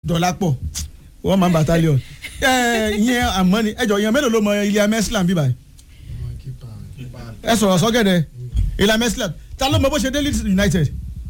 dọ̀lápọ̀ one man battalion ẹ ìyẹn àmọ́ ni ẹjọ ìyẹn mélòó ló mọ ilé amẹ́sílà bíbá yìí ẹ sọ̀rọ̀ sọ́gẹ̀dẹ̀ ilé amẹ́sílà ta ló mọ bó ṣe dé Leeds United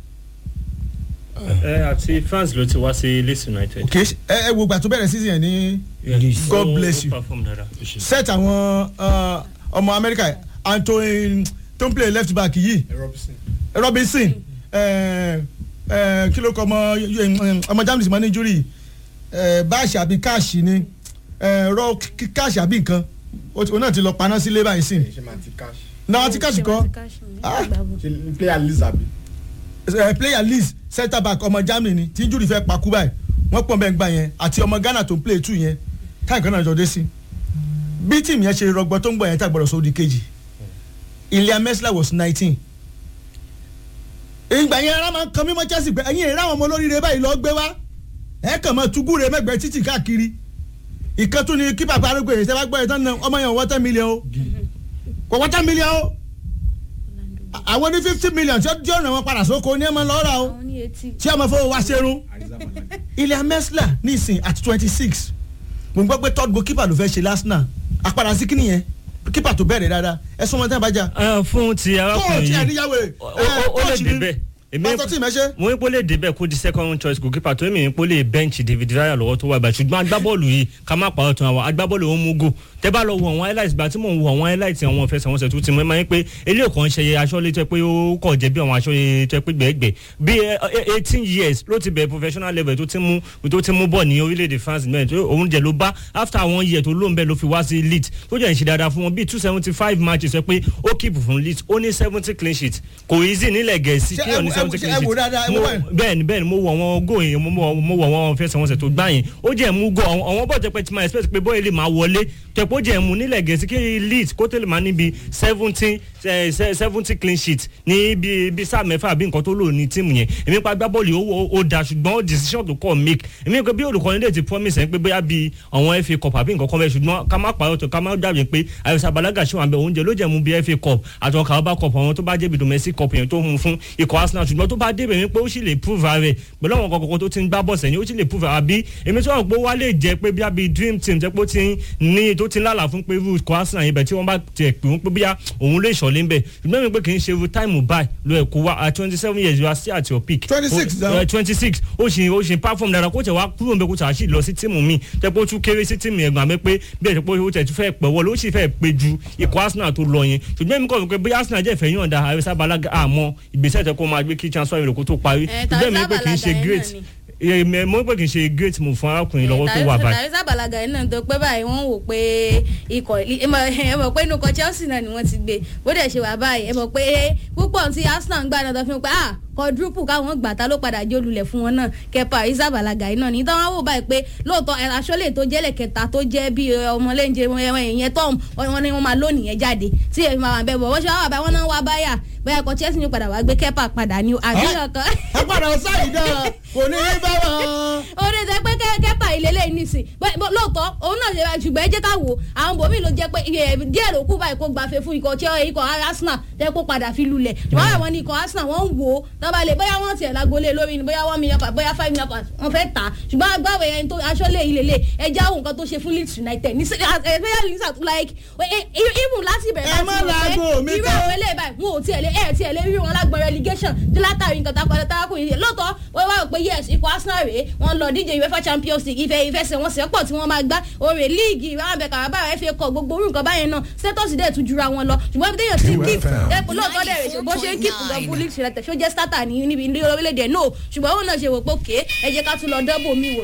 ẹ àti France ló ti wá sí Leeds United. ok ẹ ẹ wo gbà tó bẹ̀rẹ̀ season yẹn ní God Ó- bless ó you. perform dáadáa. set àwọn uh, ọmọ Amẹ́ríkà Antoine tó ń play left back yìí Robinson ẹ ẹ kí ló kọ ọmọ ọmọ Germany mọ ní injury ẹ báàṣì àbí káàṣì ni ẹ rọ káàṣì àbí nǹkan ó ti- ó náà ti lọ paná sílé báyìí sí ṣe máa ti cash náà ti káàṣì kọ Ah. ṣe player lizabi ẹ player Leeds centre back ọmọ Germany ni tí injury fẹ́ pakú báyìí wọ́n pọ̀ bẹ́ẹ̀ gbà yẹn àti ọmọ Ghana tó ń play two yẹn táyì kan náà jọ dé sí bí tíìmù yẹn ṣe rọgbọ tó ń gbọ yẹn tá gbọdọ̀ sódì kejì Ilya Mesla was nineteen ìgbà yẹn ara máa ń kan mímọ́ Chelsea pé ẹ̀yin ìrá àwọn ọmọ olóríire báyìí lọ́ọ́ gbé wá ẹ̀ kàn mọ́ tugúre mẹ́gbẹ̀ẹ́ títì káàkiri ìkan tún ni kí bàbá arúgbó yẹn sẹ́wá gbọ́ yẹn tán náà ọmọ yẹn wọ́n ten million o kò wọ́n ten million o àwọn ní fifty million tí ó tí ó ràn wọ́n padà sóko ní ẹ̀ máa lọ́ọ́ rà o àwọn ní etí. tí a máa fọwọ́ wá ṣerun Ilya Mesla nísìn at twenty six mo gbọ́ pé third goalkeeper ló fẹ́ ṣe Arsenal àpàdà sí kíni yẹn keeper tó bẹ̀rẹ̀ dáadáa ẹ sọ wọn tẹ́ ẹ bá jà Ah, fún ti arákùnrin kóòtù yìí ẹ̀díyàwó ẹ̀ ó- ó- ó lè débẹ̀ èmi pásítọ̀ tí mẹ́ṣẹ́ mo ń pólè débẹ̀ kó di second choice goalkeeper tó èmi ń pólè bench David Raya lọ́wọ́ tó wà báyìí ṣùgbọ́n agbábọ́ọ̀lù yìí ká má pàrọ̀ tán àwọn agbábọ́ọ̀lù ó mú gò tẹ́ bá lọ wo àwọn highlights gba tí mò ń wo àwọn highlights àwọn ìfẹsẹ̀wọnsẹ̀ tó ti mú ẹ máa ń pé eléyìí kan ṣe aṣọ́lé tó yẹ pé ó kọ̀ jẹ́ bí àwọn aṣọ́lé tó yẹ pé gbẹ̀gbẹ̀ bí eighteen years ló ti bẹ̀rẹ̀ professional level tó ti mú tó ti mú bọ̀ ní orílẹ̀-èdè France náà tó òun jẹ́ ló bá after one year tó lóun bẹ́ẹ̀ ló fi wá sí Leeds tó jẹ́ ìṣe dáadáa fún wọn bíi two seventy five matches ẹ pé ó keep fún Leeds ó ní seventy clean sheet kò easy nílẹ̀ gẹ̀ẹ́sì Ṣé kí ó ní ẹ wo- seventy ṣé clean ẹ wò sheet dáadáa, ẹ wò Mo- báyìí? bẹ́ẹ̀ni bẹ́ẹ̀ni mo wọ àwọn góò yẹn mo wọ mo wọ àwọn fẹsẹ̀wọnsẹ̀ tó gbá yẹn ó jẹ́ mú góò àwọn àwọn bọ́ọ̀ jẹ́ pé tí máa expect pé bóyá lè máa wọlé jẹ́ pé ó jẹ́ mú nílẹ̀ gẹ̀ẹ́sì kí Leeds kó tẹ̀lé máa níbi seventy seventy clean sheet ní bí bí sáà mẹ́fà àbí nǹkan tó lò ní tíìmù yẹn èmi pa agbábọ́ọ̀lù ó ó da ṣùgbọ́n ó decision tó kọ́ make èmi pé bí olùkọ́ni lè ti promise ẹ̀ pé bóyá bí àwọn FA cup àbí nǹkan kan bẹ́ẹ̀ ṣùgbọ́n ká má pàrọ̀ tó ká má dàbí pé àyẹ̀sà balaga ṣé wà bẹ́ẹ̀ oúnjẹ ló jẹ́ mú bí FA cup àtàwọn Carabao cup àwọn tó bá jẹ́ bí domestic cup yẹn tó mú fún ikọ̀ Arsenal ṣùgbọ́n tó bá débẹ̀ wípé ó sì lè prove ara rẹ̀ pẹ̀lú àwọn kọ̀ọ̀kan tó ti ń gbá bọ̀ sẹ́yìn ó sì lè prove ara bí èmi tó wà pé ó wá lè jẹ́ pé bí i dream team jẹ́ pé ó ti ní tó ti ń lálà fún pé irú ikọ̀ Arsenal yẹn bẹ̀ tí wọ́n bá tiẹ̀ pè wọ́n pé bí òun lè ṣọ̀lé ń bẹ̀ ṣùgbọ́n mi pé kì í ṣe irú táìmù báyìí lo ẹ̀kọ́ wa at twenty seven years you are still at your peak 26 now. twenty six ó ṣe ó ṣe perform dára kó tẹ̀ wá kúrò nbẹ kó tẹ̀ àṣì lọ sí tíìmù mi tẹ́ pé ó tún kéré sí tíìmù ẹ̀gbọ́n mi pé bí ẹ̀ tẹ́ pé ó tẹ̀ tún fẹ́ pẹ̀ wọlé ó sì fẹ́ pé ju ikọ̀ Arsenal tó lọ yẹn ṣùgbọ́n èmi kọ́ fi pé bí Arsenal jẹ́ ìfẹ́ yọ̀ǹda àrẹ́sà balaga àmọ́ ìgbésẹ̀ tẹ́ kó máa gbé kí transfer ìròkó tó parí Eh, ṣùgbọ́n èmi pé kì í ṣe Tàrísà great Balaga èmi mo pé kì í ṣe great move fún arákùnrin lọ́wọ́ tó wà báyìí. tàrísà balaga yìí náà tó pé báyìí wọ́n wò pé ikọ̀ ẹ mọ̀ ẹ mọ̀ pé inú ikọ̀ Chelsea náà ni wọ́n ti gbé bó dẹ̀ ṣe wà báyìí ẹ mọ̀ pé púpọ̀ tí Arsenal ń gbà náà tó fi hàn pé ah quadruple káwọn gbà ta ló padà jẹ́ olùlẹ̀ fún wọn náà kẹpa àrísà balaga yìí náà ní tí wọ́n wò báyìí pé lóòótọ́ ẹ, aṣọ́lẹ̀ tó jẹ́lẹ̀ kẹta tó jẹ́ bí ọmọlẹ́njẹ ìyẹn tọ́m wọn ni wọ́n máa lónìí yẹn jáde tí èmi máa wà bẹ́ẹ̀ bọ̀ wọ́n ṣe wá wà báyìí wọ́n náà wá báyà bóyá ikọ̀ Chelsea ni padà wá gbé kẹpa padà ní àbíyàn kan ẹ padà sáyìí dáa kò ní í bá wọn. orí ṣe pé kẹ́kẹ́pà ìlélẹ̀ nísìn Bẹ́- bọ́- lóòótọ́ òun náà ṣe ṣùgbọ́n ẹ jẹ́ ká wò àwọn bòmí ló jẹ́ pé iye díẹ̀ ló kú báyìí kó gbafẹ́ fún ikọ̀ tí ikọ̀ Arsenal tẹ́ kó padà fi lulẹ̀ ṣùgbọ́n àwọn ní ikọ̀ Arsenal wọ́n ń wò ó tọ́ba lè bóyá wọ́n tiẹ̀ lágolé lórí ni bóyá one million pa bóyá five million pa wọ́n fẹ́ tà á ṣùgbọ́n agbáwẹ̀ yẹn tó aṣọ́lé ìlélẹ̀ ẹ já òun kan tó ṣe fún Leeds United ní especially like even láti bẹ̀rẹ̀ Ẹ má laago mi irú ká. àwọn eléyìí báyìí wọn ò tiẹ̀ lé ẹ̀ tiẹ̀ lé rí wọn lágbọ̀n relegation tí látàrí nǹkan tá a padà tára kù yìí lọ́tọ̀ wọ́n wá rò pé yes ikọ̀ Arsenal rèé wọ́n lọ díje UEFA Champions League ìfẹ́ ìfẹsẹ̀wọnsẹ̀ pọ̀ tí wọ́n máa gbá òrè líìgì ìwà àbẹ̀ Carabao FA Cup gbogbo orú nǹkan báyẹn náà status dẹ̀ tún jura wọn lọ ṣùgbọ́n ibi téèyàn ti ń keep ẹ̀pọ̀ lóòótọ́ dẹ̀ rẹ̀ ṣe bó ṣe ń keep gan fún Leeds United ṣó jẹ́ starter ní níbi ní orílẹ̀-èdè no ṣùgbọ́n òun náà ṣe wò pé òkè ẹ jẹ́ ká tún lọ dọ́bò mi wò